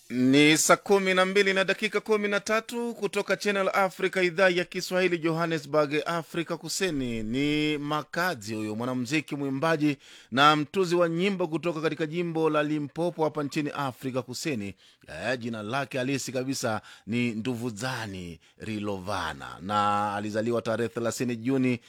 Ni saa kumi na mbili na dakika kumi na tatu kutoka Channel Africa, idhaa ya Kiswahili, Johannesburg, Afrika Kusini. Ni Makazi huyo mwanamuziki, mwimbaji na mtuzi wa nyimbo kutoka katika jimbo la Limpopo hapa nchini Afrika Kusini. Eh, jina lake halisi kabisa ni Nduvuzani Rilovana na alizaliwa tarehe 30 Juni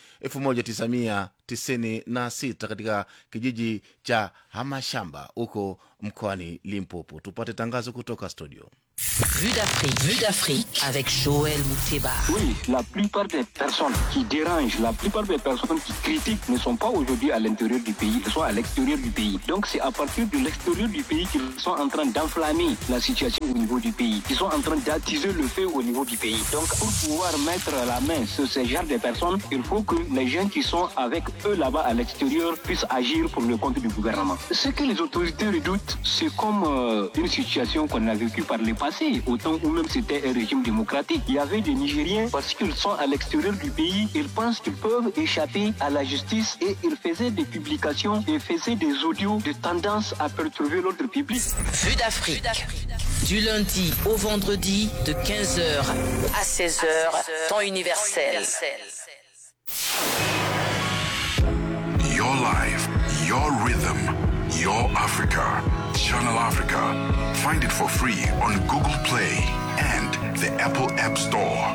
1996 katika kijiji cha Hamashamba huko mkoani Limpopo. Tupate tangazo kutoka studio. Vue d'Afrique, Vue d'Afrique avec Joël Mouteba. Oui, la plupart des personnes qui dérangent, la plupart des personnes qui critiquent ne sont pas aujourd'hui à l'intérieur du pays, elles sont à l'extérieur du pays. Donc c'est à partir de l'extérieur du pays qu'ils sont en train d'enflammer la situation au niveau du pays. Ils sont en train d'attiser le feu au niveau du pays. Donc pour pouvoir mettre la main sur ce genre de personnes, il faut que les gens qui sont avec eux là-bas à l'extérieur puissent agir pour le compte du gouvernement. Ce que les autorités redoutent, c'est comme euh, une situation qu'on a vécue par le passé, au temps où même c'était un régime démocratique. Il y avait des Nigériens, parce qu'ils sont à l'extérieur du pays, ils pensent qu'ils peuvent échapper à la justice et ils faisaient des publications et faisaient des audios de tendance à perturber l'ordre public. Vue d'Afrique. Du lundi au vendredi de 15h à 16h, temps universel. Your life, your rhythm, your Africa. Channel Africa. Find it for free on Google Play and the Apple App Store.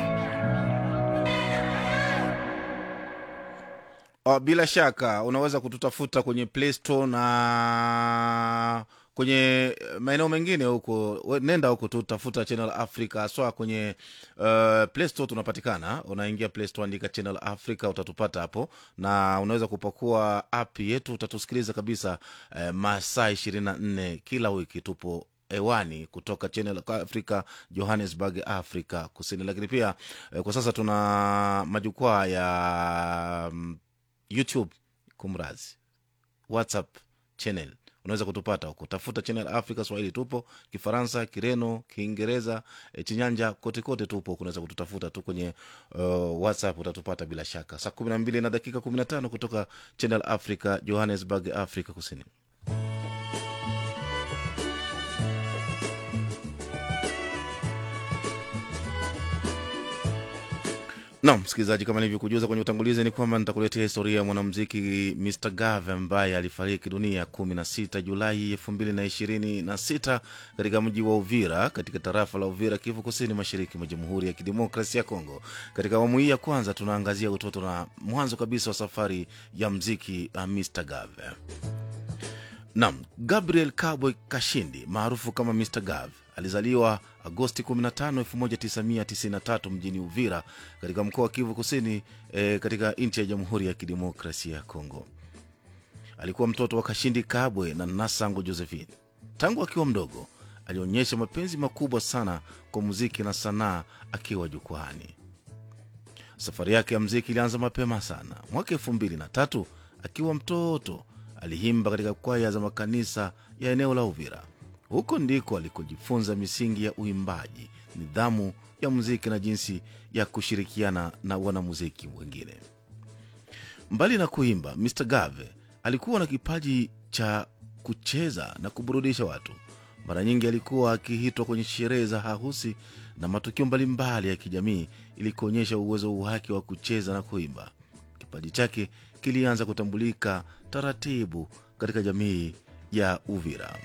Oh, bila shaka unaweza kututafuta kwenye Play Store na kwenye maeneo mengine huko, we- nenda huko tu tafuta Channel Africa haswa kwenye uh, Play Store tunapatikana. Unaingia Play Store, andika Channel Africa, utatupata hapo, na unaweza kupakua app yetu, utatusikiliza kabisa uh, masaa ishirini na nne kila wiki tupo hewani kutoka Channel Africa Johannesburg, Afrika Kusini. Lakini pia eh, kwa sasa tuna majukwaa ya mm, YouTube, kumrazi WhatsApp channel unaweza kutupata huko, tafuta Channel Africa Swahili, tupo Kifaransa, Kireno, Kiingereza, e, Chinyanja, kote kote tupo. Unaweza kututafuta tu kwenye uh, WhatsApp utatupata bila shaka. Saa kumi na mbili na dakika kumi na tano kutoka Channel Africa Johannesburg, Afrika Kusini. Naam, msikilizaji, kama nilivyokujuza kwenye utangulizi ni kwamba nitakuletea historia ya mwanamuziki Mr Gave ambaye alifariki dunia 16 Julai 2026 katika mji wa Uvira katika tarafa la Uvira, Kivu Kusini, mashariki mwa Jamhuri ya Kidemokrasia ya Kongo. Katika awamu hii ya kwanza tunaangazia utoto na mwanzo kabisa wa safari ya mziki uh, Mr Gave. Nam Gabriel Kabwe Kashindi maarufu kama Mr Gav alizaliwa Agosti 15, 1993 mjini Uvira katika mkoa wa Kivu Kusini e, katika nchi ya Jamhuri ya Kidemokrasia ya Kongo. Alikuwa mtoto wa Kashindi Kabwe na Nasango Josephine. Tangu akiwa mdogo alionyesha mapenzi makubwa sana kwa muziki na sanaa akiwa jukwani. Safari yake ya mziki ilianza mapema sana. Mwaka elfu mbili na tatu akiwa mtoto aliimba katika kwaya za makanisa ya eneo la Uvira. Huko ndiko alikojifunza misingi ya uimbaji, nidhamu ya muziki na jinsi ya kushirikiana na wanamuziki wengine. Mbali na kuimba, Mr Gave alikuwa na kipaji cha kucheza na kuburudisha watu. Mara nyingi alikuwa akiitwa kwenye sherehe za harusi na matukio mbalimbali ya kijamii ili kuonyesha uwezo wake wa kucheza na kuimba. Kipaji chake kilianza kutambulika taratibu katika jamii ya Uvira.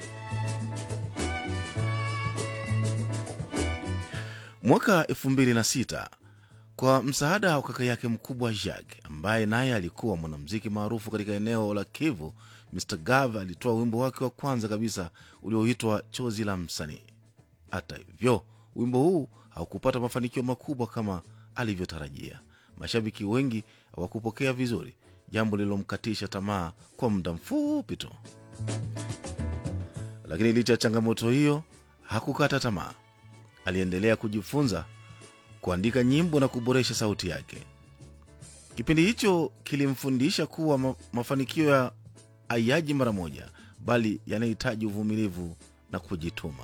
Mwaka 2006 kwa msaada wa kaka yake mkubwa Jacques ambaye naye alikuwa mwanamuziki maarufu katika eneo la Kivu, Mr Gav alitoa wimbo wake wa kwanza kabisa ulioitwa Chozi la Msanii. Hata hivyo, wimbo huu haukupata mafanikio makubwa kama alivyotarajia. Mashabiki wengi hawakupokea vizuri, jambo lililomkatisha tamaa kwa muda mfupi tu. Lakini licha ya changamoto hiyo, hakukata tamaa. Aliendelea kujifunza kuandika nyimbo na kuboresha sauti yake. Kipindi hicho kilimfundisha kuwa ma mafanikio ya hayaji mara moja, bali yanahitaji uvumilivu na kujituma.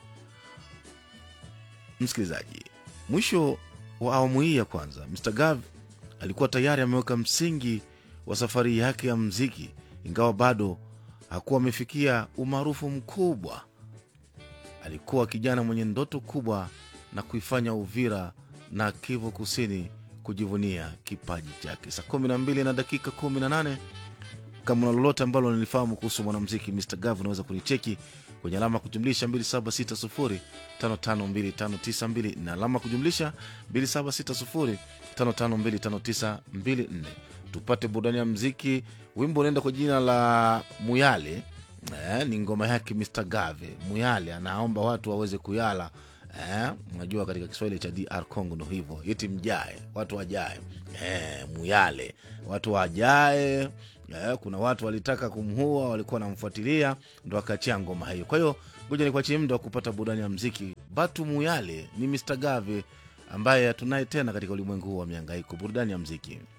Msikilizaji, mwisho wa awamu hii ya kwanza, Mr Gav alikuwa tayari ameweka msingi wa safari yake ya mziki, ingawa bado hakuwa amefikia umaarufu mkubwa. alikuwa kijana mwenye ndoto kubwa na kuifanya Uvira na Kivu Kusini kujivunia kipaji chake. Saa kumi na mbili na dakika kumi na nane kama una lolote ambalo nilifahamu kuhusu mwanamziki Mr Gav unaweza kunicheki kwenye alama ya kujumlisha 2760552592 na alama ya kujumlisha 2760552594 tupate burudani ya mziki wimbo unaenda kwa jina la muyale eh, ni ngoma yake Mr Gave muyale anaomba watu waweze kuyala eh, unajua katika Kiswahili cha DR Congo ndo hivyo iti mjae watu wajae eh, muyale watu wajae eh, kuna watu walitaka kumhua walikuwa wanamfuatilia ndo akachia ngoma hiyo kwa hiyo ngoja nikuachie muda wa kupata burudani ya mziki batu muyale ni Mr Gave ambaye hatunaye tena katika ulimwengu huu wa miangaiko burudani ya mziki